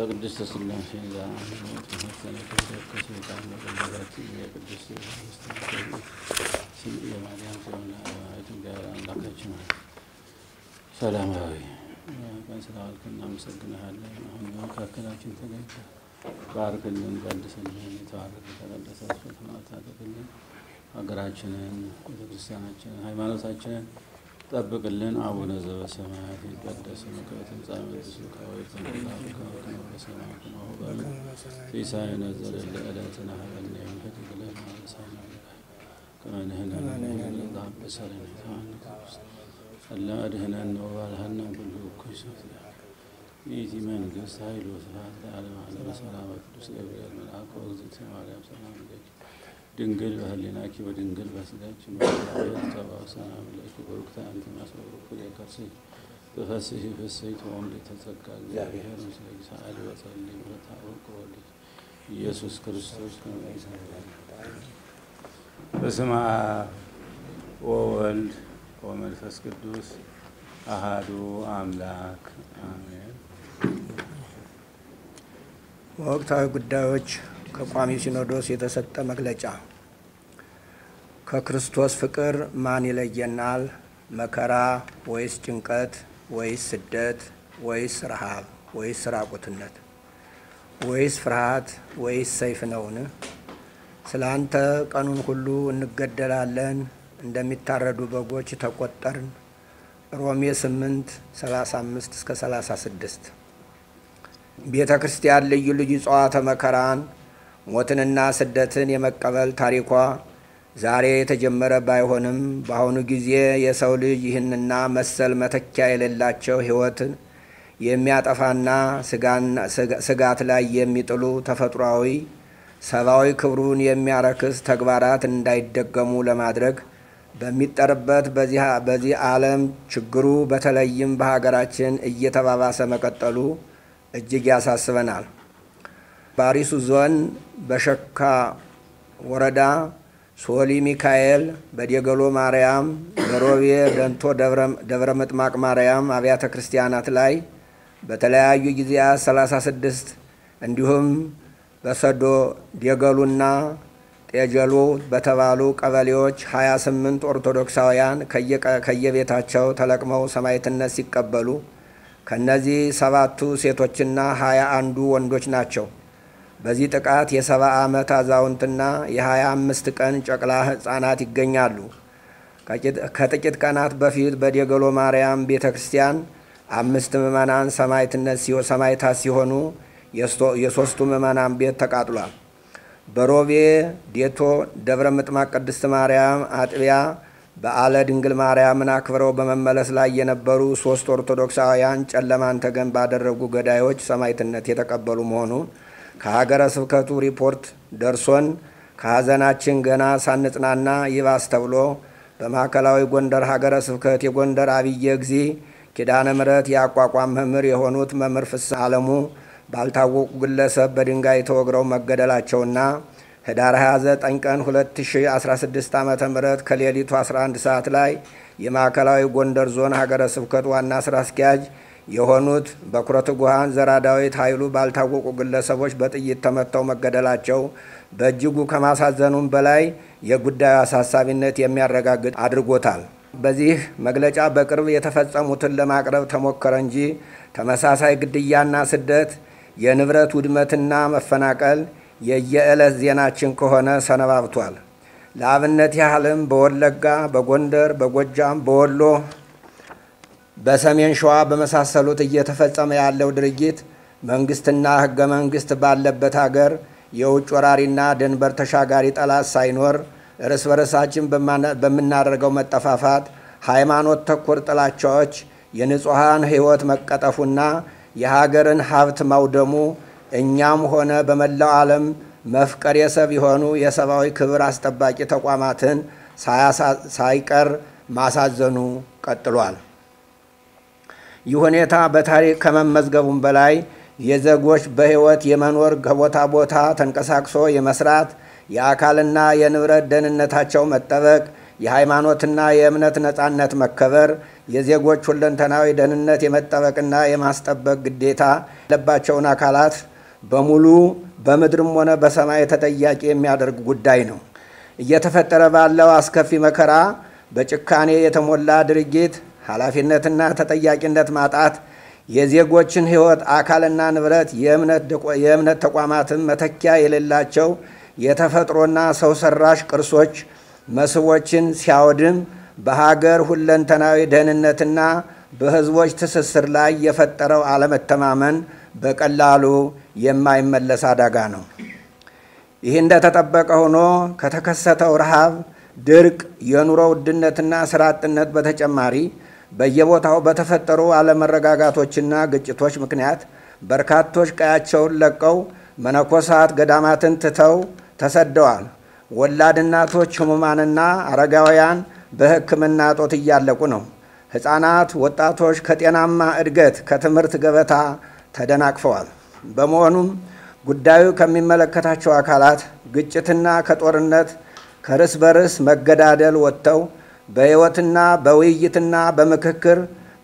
ከቅድስት ሥላሴ ጋር ተመሰለ ከሰይጣን መቀለበት የቅድስት ስም የማርያም ሲሆን ኢትዮጵያ አምላካችን ሆይ ሰላማዊ ቀን ስለዋልክ እናመሰግንሃለን። አሁን በመካከላችን ተገኝተህ ባርክልን፣ ቀድስልን፣ የተባረከ የተቀደሰ ስጦታ አድርግልን። ሀገራችንን፣ ቤተክርስቲያናችንን፣ ሃይማኖታችንን ጠብቅልን። አቡነ ዘበሰማያት ይትቀደስ ስምከ ትምጻእ መንግሥትከ ወይኩን ፈቃድከ በከመ በሰማይ ከማሁ በምድር ሲሳየነ ዘለለ ዕለትነ ሀበነ ዮም ኅድግ ለነ አበሳነ ከመ ንሕነኒ ንትሐበሰነ አላ አድኅነነ ወባልሐነ ኩሉ እኩይ ይእቲ መንግሥት ኃይል ወስብሐት ለዓለመ ዓለም ሰላም ቅዱስ ገብርኤል መልአክ ወእግዝእትነ ማርያም ሰላም ለኪ ድንግል በህሊናኪ ወድንግል በስጋኪ መቤት ተባው ሰላም ለኪ ቡሩክተ አንቲ እምአስወሩ የከርሥኪ በፈስሒ ፍሥሕት ወምልዕተ ጸጋ እግዚአብሔር ምስለ ሰአሊ ወጸልይ ምሕረተ አበቁ ወልድ ኢየሱስ ክርስቶስ ከመ በስመ አብ ወወልድ ወመንፈስ ቅዱስ አሃዱ አምላክ አሜን። ወቅታዊ ጉዳዮች ከቋሚ ሲኖዶስ የተሰጠ መግለጫ። ከክርስቶስ ፍቅር ማን ይለየናል? መከራ ወይስ ጭንቀት ወይስ ስደት ወይስ ረሃብ ወይስ ራቁትነት ወይስ ፍርሃት ወይስ ሰይፍ ነውን? ስለ አንተ ቀኑን ሁሉ እንገደላለን፣ እንደሚታረዱ በጎች ተቆጠርን። ሮሜ 8 35 እስከ 36 ቤተ ክርስቲያን ልዩ ልዩ ጸዋተ መከራን ሞትንና ስደትን የመቀበል ታሪኳ ዛሬ የተጀመረ ባይሆንም በአሁኑ ጊዜ የሰው ልጅ ይህንና መሰል መተኪያ የሌላቸው ሕይወትን የሚያጠፋና ስጋት ላይ የሚጥሉ ተፈጥሯዊ ሰብአዊ ክብሩን የሚያረክስ ተግባራት እንዳይደገሙ ለማድረግ በሚጠርበት በዚህ ዓለም ችግሩ በተለይም በሀገራችን እየተባባሰ መቀጠሉ እጅግ ያሳስበናል። በአሪሱ ዞን በሸካ ወረዳ ሶሊ ሚካኤል፣ በዴገሎ ማርያም፣ በሮቤ ደንቶ ደብረ ምጥማቅ ማርያም አብያተ ክርስቲያናት ላይ በተለያዩ ጊዜያት 36 እንዲሁም በሰዶ ዴገሉና ጤጀሎ በተባሉ ቀበሌዎች 28 ኦርቶዶክሳውያን ከየቤታቸው ተለቅመው ሰማዕትነት ሲቀበሉ ከነዚህ ሰባቱ ሴቶችና ሀያ አንዱ ወንዶች ናቸው። በዚህ ጥቃት የሰባ ዓመት አዛውንትና የሀያ አምስት ቀን ጨቅላ ሕፃናት ይገኛሉ። ከጥቂት ቀናት በፊት በዴገሎ ማርያም ቤተ ክርስቲያን አምስት ምዕመናን ሰማዕታት ሲሆኑ የሦስቱ ምዕመናን ቤት ተቃጥሏል። በሮቤ ዴቶ ደብረ ምጥማቅ ቅድስት ማርያም አጥቢያ በዓለ ድንግል ማርያምን አክብረው በመመለስ ላይ የነበሩ ሶስት ኦርቶዶክሳውያን ጨለማን ተገን ባደረጉ ገዳዮች ሰማዕትነት የተቀበሉ መሆኑን ከሀገረ ስብከቱ ሪፖርት ደርሶን ከሐዘናችን ገና ሳንጽናና ይባስ ተብሎ በማዕከላዊ ጎንደር ሀገረ ስብከት የጎንደር አብየ ጊዜ ኪዳነ ምሕረት የአቋቋም መምህር የሆኑት መምህር ፍስሐ አለሙ ባልታወቁ ግለሰብ በድንጋይ ተወግረው መገደላቸውና ህዳር 29 ቀን 2016 ዓ ም ከሌሊቱ 11 ሰዓት ላይ የማዕከላዊ ጎንደር ዞን ሀገረ ስብከት ዋና ስራ አስኪያጅ የሆኑት በኩረ ትጉሃን ዘራዳዊት ኃይሉ ባልታወቁ ግለሰቦች በጥይት ተመተው መገደላቸው በእጅጉ ከማሳዘኑም በላይ የጉዳዩ አሳሳቢነት የሚያረጋግጥ አድርጎታል። በዚህ መግለጫ በቅርብ የተፈጸሙትን ለማቅረብ ተሞከረ እንጂ ተመሳሳይ ግድያና ስደት፣ የንብረት ውድመትና መፈናቀል የየዕለት ዜናችን ከሆነ ሰነባብቷል። ለአብነት ያህልም በወለጋ፣ በጎንደር፣ በጎጃም፣ በወሎ፣ በሰሜን ሸዋ በመሳሰሉት እየተፈጸመ ያለው ድርጊት መንግስትና ህገ መንግስት ባለበት ሀገር የውጭ ወራሪና ድንበር ተሻጋሪ ጠላት ሳይኖር እርስ በርሳችን በምናደርገው መጠፋፋት፣ ሃይማኖት ተኮር ጥላቻዎች፣ የንጹሐን ህይወት መቀጠፉና የሀገርን ሀብት ማውደሙ እኛም ሆነ በመላው ዓለም መፍቀር የሰብ የሆኑ የሰብአዊ ክብር አስጠባቂ ተቋማትን ሳይቀር ማሳዘኑ ቀጥሏል። ይህ ሁኔታ በታሪክ ከመመዝገቡም በላይ የዜጎች በህይወት የመኖር ከቦታ ቦታ ተንቀሳቅሶ የመስራት የአካልና የንብረት ደህንነታቸው መጠበቅ፣ የሃይማኖትና የእምነት ነጻነት መከበር፣ የዜጎች ሁለንተናዊ ደህንነት የመጠበቅና የማስጠበቅ ግዴታ ያለባቸውን አካላት በሙሉ በምድርም ሆነ በሰማይ ተጠያቂ የሚያደርግ ጉዳይ ነው። እየተፈጠረ ባለው አስከፊ መከራ በጭካኔ የተሞላ ድርጊት ኃላፊነትና ተጠያቂነት ማጣት የዜጎችን ሕይወት፣ አካልና ንብረት፣ የእምነት ተቋማትን መተኪያ የሌላቸው የተፈጥሮና ሰው ሰራሽ ቅርሶች፣ መስህቦችን ሲያወድም በሀገር ሁለንተናዊ ደህንነትና በሕዝቦች ትስስር ላይ የፈጠረው አለመተማመን በቀላሉ የማይመለስ አደጋ ነው። ይህ እንደተጠበቀ ሆኖ ከተከሰተው ረሃብ፣ ድርቅ፣ የኑሮ ውድነትና ስራ አጥነት በተጨማሪ በየቦታው በተፈጠሩ አለመረጋጋቶችና ግጭቶች ምክንያት በርካቶች ቀያቸውን ለቀው መነኮሳት ገዳማትን ትተው ተሰደዋል። ወላድ እናቶች፣ ሕሙማንና አረጋውያን በሕክምና እጦት እያለቁ ነው። ሕፃናት፣ ወጣቶች ከጤናማ እድገት ከትምህርት ገበታ ተደናቅፈዋል። በመሆኑም ጉዳዩ ከሚመለከታቸው አካላት ግጭትና ከጦርነት ከርስ በርስ መገዳደል ወጥተው በሕይወትና በውይይትና በምክክር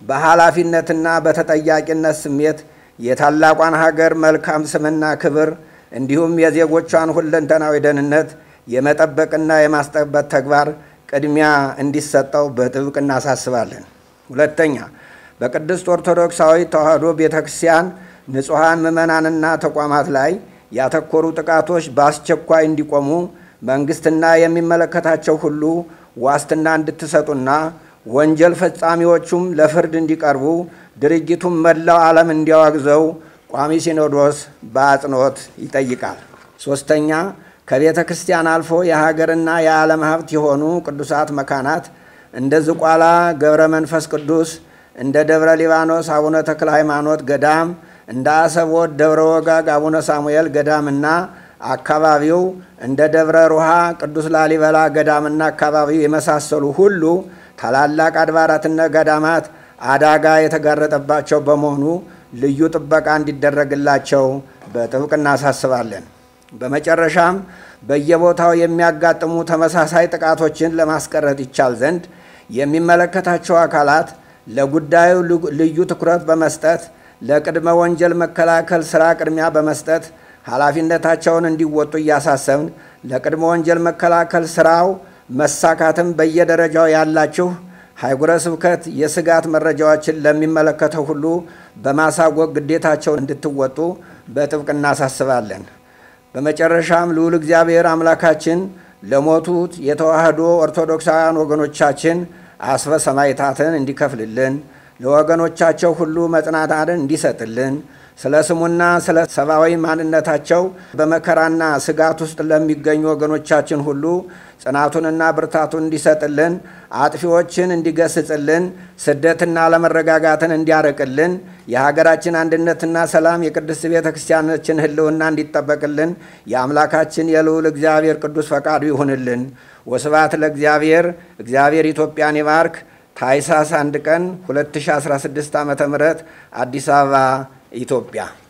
በኃላፊነትና በተጠያቂነት ስሜት የታላቋን ሀገር መልካም ስምና ክብር እንዲሁም የዜጎቿን ሁለንተናዊ ደህንነት የመጠበቅና የማስጠበቅ ተግባር ቅድሚያ እንዲሰጠው በጥብቅ እናሳስባለን። ሁለተኛ፣ በቅድስት ኦርቶዶክሳዊ ተዋሕዶ ቤተ ክርስቲያን ንጹሐን ምዕመናንና ተቋማት ላይ ያተኮሩ ጥቃቶች በአስቸኳይ እንዲቆሙ መንግስትና የሚመለከታቸው ሁሉ ዋስትና እንድትሰጡና ወንጀል ፈጻሚዎቹም ለፍርድ እንዲቀርቡ ድርጊቱም መላው ዓለም እንዲያወግዘው ቋሚ ሲኖዶስ በአጽንኦት ይጠይቃል። ሶስተኛ ከቤተ ክርስቲያን አልፎ የሀገርና የዓለም ሀብት የሆኑ ቅዱሳት መካናት እንደ ዝቋላ ገብረ መንፈስ ቅዱስ፣ እንደ ደብረ ሊባኖስ አቡነ ተክለ ሃይማኖት ገዳም፣ እንደ አሰቦት ደብረ ወጋግ አቡነ ሳሙኤል ገዳምና አካባቢው እንደ ደብረ ሩሃ ቅዱስ ላሊበላ ገዳምና አካባቢው የመሳሰሉ ሁሉ ታላላቅ አድባራትና ገዳማት አደጋ የተጋረጠባቸው በመሆኑ ልዩ ጥበቃ እንዲደረግላቸው በጥብቅ እናሳስባለን። በመጨረሻም በየቦታው የሚያጋጥሙ ተመሳሳይ ጥቃቶችን ለማስቀረት ይቻል ዘንድ የሚመለከታቸው አካላት ለጉዳዩ ልዩ ትኩረት በመስጠት ለቅድመ ወንጀል መከላከል ስራ ቅድሚያ በመስጠት ኃላፊነታቸውን እንዲወጡ እያሳሰብን ለቅድመ ወንጀል መከላከል ስራው መሳካትም በየደረጃው ያላችሁ ሀገረ ስብከት የስጋት መረጃዎችን ለሚመለከተው ሁሉ በማሳወቅ ግዴታቸውን እንድትወጡ በጥብቅ እናሳስባለን። በመጨረሻም ልዑል እግዚአብሔር አምላካችን ለሞቱት የተዋህዶ ኦርቶዶክሳውያን ወገኖቻችን አስበ ሰማዕታትን እንዲከፍልልን ለወገኖቻቸው ሁሉ መጽናናትን እንዲሰጥልን ስለ ስሙና ስለ ሰብአዊ ማንነታቸው በመከራና ስጋት ውስጥ ለሚገኙ ወገኖቻችን ሁሉ ጽናቱንና ብርታቱን እንዲሰጥልን፣ አጥፊዎችን እንዲገስጽልን፣ ስደትና አለመረጋጋትን እንዲያርቅልን፣ የሀገራችን አንድነትና ሰላም የቅድስት ቤተ ክርስቲያናችን ሕልውና እንዲጠበቅልን የአምላካችን የልዑል እግዚአብሔር ቅዱስ ፈቃዱ ይሁንልን። ወስብሐት ለእግዚአብሔር። እግዚአብሔር ኢትዮጵያን ይባርክ። ታኅሳስ አንድ ቀን 2016 ዓ ም አዲስ አበባ ኢትዮጵያ